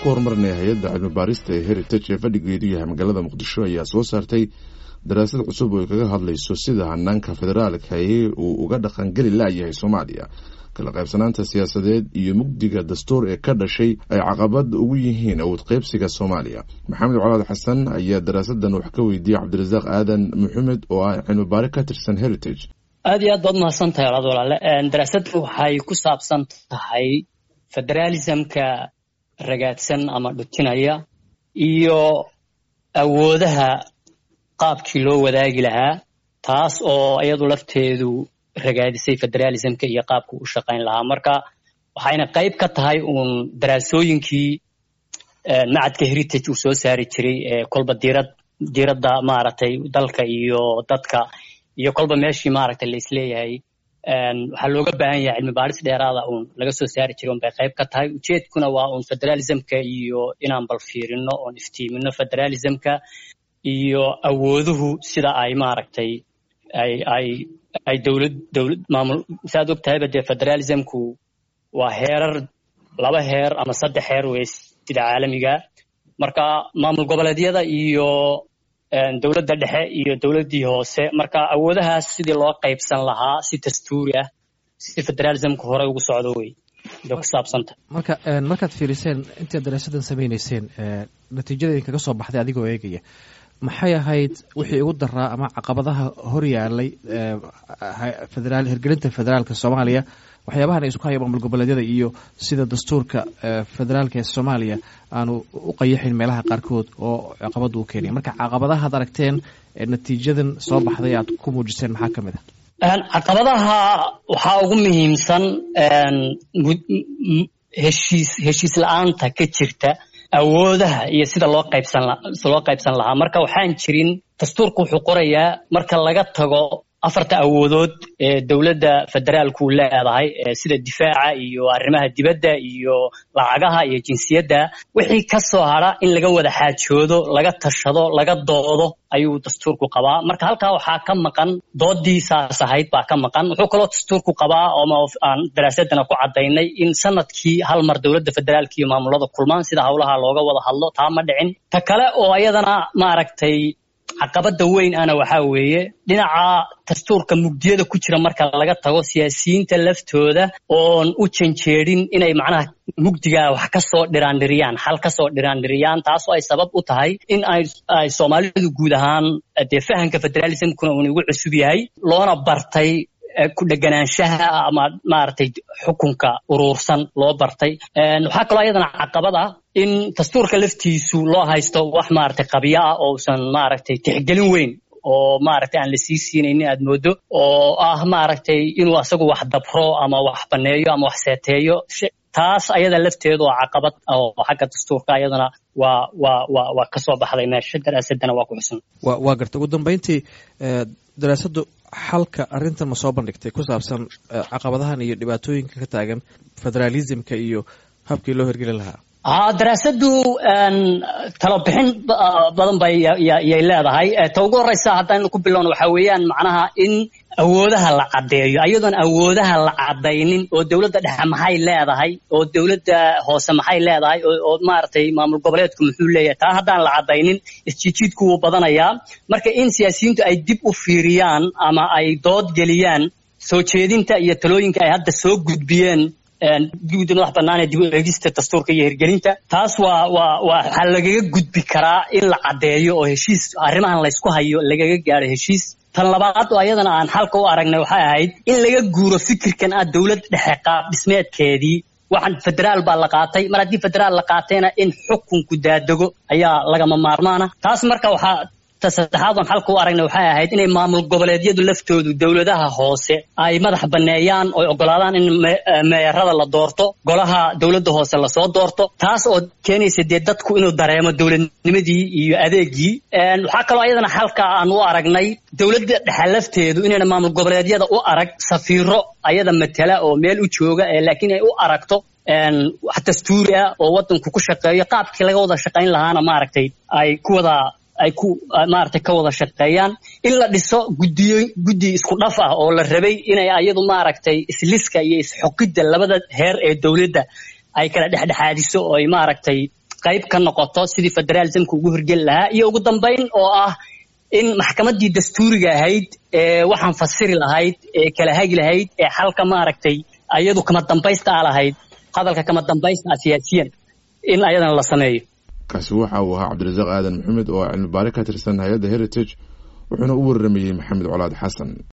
ku horumarinaya hay-adda cilmi baarista ee heritage ee fadhigeedu yahay magaalada muqdisho ayaa soo saartay daraasad cusub oo ay kaga hadlayso sida hanaanka federaalka ee uu uga dhaqangeli laayahay soomaaliya kala qaybsanaanta siyaasadeed iyo mugdiga dastuur ee ka dhashay ay caqabad ugu yihiin awood qaybsiga soomaaliya maxamed colaad xasan ayaa daraasadan wax ka weydiiyey cabdirasaaq aadan maxamed oo ah cilmi baari ka tirsan heritage aad iyo aad baad mahadsan tahay olaad walaale daraasaddu waxay ku saabsan tahay federaalismka ragaadsan ama dhutinaya iyo awoodaha qaabkii loo wadaagi lahaa taas oo iyadu lafteedu ragaadisay federaalismka iyo qaabku u shaqayn lahaa marka waxayna qayb ka tahay uun daraasooyinkii macadka heritage uu soo saari jiray ee kolba diirad diiradda maaragtay dalka iyo dadka iyo kolba meeshii maaragtay la isleeyahay waxaa looga baahan yahay cilmi baadhis dheeraada uun laga soo saari jiray un bay qayb ka tahay ujeedkuna waa uun federalismka iyo inaan bal fiirino oon iftiimino federalismka iyo awooduhu sida ay maaragtay ay ay ay dowlad dowlad maamul saaad og tahayba dee federalismku waa heerar laba heer ama saddex heer wey sida caalamiga marka maamul goboleedyada iyo dowladda dhexe iyo dowladdii hoose marka awoodahaas sidii loo qaybsan lahaa si dastuuri ah si federalismka hore ugu socdo wey bay ku saabsanta marka markaad fiiriseen intaad daraasadan samaynayseen natiijada idinkaga soo baxday adigoo eegaya maxay ahayd wixii ugu daraa ama caqabadaha hor yaalay federaal hirgelinta federaalka soomaaliya waxyaabahan isku haya maamul goboleedyada iyo sida dastuurka federaalka ee soomaaliya aanu u qayaxin meelaha qaarkood oo caqabada u keenaya marka caqabadahaad aragteen natiijadan soo baxday aad ku muujiseen maxaa ka mid ah caqabadaha waxaa ugu muhiimsan heshiis heshiis la-aanta ka jirta awoodaha iyo sida loo qaybsan loo qaybsan lahaa marka waxaan jirin dastuurku wuxuu qorayaa marka laga tago afarta awoodood ee dowladda federaalku leedahay sida difaaca iyo arrimaha dibadda iyo lacagaha iyo jinsiyadda wixii ka soo hadra in laga wada xaajoodo laga tashado laga doodo ayuu dastuurku qabaa marka halkaa waxaa ka maqan doodii saas ahayd baa ka maqan wuxuu kaloo dastuurku qabaa ooma aan daraasadana ku caddaynay in sanadkii hal mar dowladda federaalka iyo maamulada kulmaan sida howlaha looga wada hadlo taa ma dhicin ta kale oo iyadana maaragtay caqabada weyn ana waxaa weeye dhinaca dastuurka mugdiyada ku jira marka laga tago siyaasiyiinta laftooda oon u janjeedin inay macnaha mugdigaa wax kasoo dhiraandhiriyaan xal kasoo dhiraandhiriyaan taasoo ay sabab u tahay in ay ay soomaalidu guud ahaan dee fahamka federalismkuna uun igu cusub yahay loona bartay ku dheganaanshaha ama maaragtay xukunka uruursan loo bartay waxaa kaloo ayadana caqabad ah in dastuurka laftiisu loo haysto wax maaragtay qabyo ah oo usan maaragtay tixgelin weyn oo maaragtay aan la sii siinaynin aad moodo oo ah maaragtay inuu asagu wax dabro ama wax baneeyo ama wax seeteeyo taas ayada lafteedu waa caqabad oo xagga dastuurka ayadana waa waa waa waa kasoo baxday meesha daraasadana waa ku xusan wa waa garta ugu dambeyntii daraasaddu xalka arrintan ma soo bandhigtay ku saabsan caqabadahan iyo dhibaatooyinka ka taagan federalismka iyo habkii loo hirgelin lahaa ha daraasaddu talabixin badan bay yay leedahay ta ugu horeysa haddaynu ku bilowno waxaa weeyaan macnaha in awoodaha la caddeeyo ayadoon awoodaha la caddaynin oo dowladda dhexe maxay leedahay oo dowladda hoose maxay leedahay oo maaragtay maamul goboleedku muxuu leeyahay taa haddaan la caddaynin isjiijiidku wuu badanayaa marka in siyaasiyiintu ay dib u fiiriyaan ama ay dood geliyaan soo jeedinta iyo talooyinka ay hadda soo gudbiyeen guddi madax bannaan ee dib u eegista dastuurka iyo hirgelinta taas waa waa waa waxaa lagaga gudbi karaa in la caddeeyo oo heshiis arrimahan laysku hayo lagaga gaadho heshiis tan labaad oo ayadana aan xalka u aragnay waxay ahayd in laga guuro fikirkan ah dowlad dhexe qaab dhismeedkeedii waxaan federaal baa la qaatay mar haddii federaal la qaatayna in xukunku daadego ayaa lagama maarmaana taas marka waxaa ta saddexaad oon xalka u aragnay waxay ahayd inay maamul goboleedyadu laftoodu dowladaha hoose ay madax banneeyaan oy ogolaadaan in meerada la doorto golaha dowladda hoose lasoo doorto taas oo keenaysa dee dadku inuu dareemo dowladnimadii iyo adeegii waxaa kaloo ayadana xalka aan u aragnay dowladda dhexe lafteedu inayna maamul goboleedyada u arag safiiro ayada matala oo meel u jooga laakiin ay u aragto wax dastuuri ah oo waddanku ku shaqeeyo qaabkii laga wada shaqayn lahaana maaragtay ay ku wada ay ku maaragtay ka wada shaqeeyaan in la dhiso guddiyo guddi isku dhaf ah oo la rabay inay ayadu maaragtay isliska iyo isxoqidda labada heer ee dowladda ay kala dhexdhexaadiso oo ay maaragtay qayb ka noqoto sidii federalismka ugu hirgeli lahaa iyo ugu dambayn oo ah in maxkamaddii dastuuriga ahayd ee waxaan fasiri lahayd ee kala hagi lahayd ee xalka maaragtay ayadu kama dambaysta a lahayd hadalka kama dambaysta ah siyaasiyan in ayadana la sameeyo kaasi waxa uu ahaa cabdirasaaq aadan maxamed oo cilmi baari ka tirsan hay-adda heritage wuxuuna u waramayey maxamed colaad xasan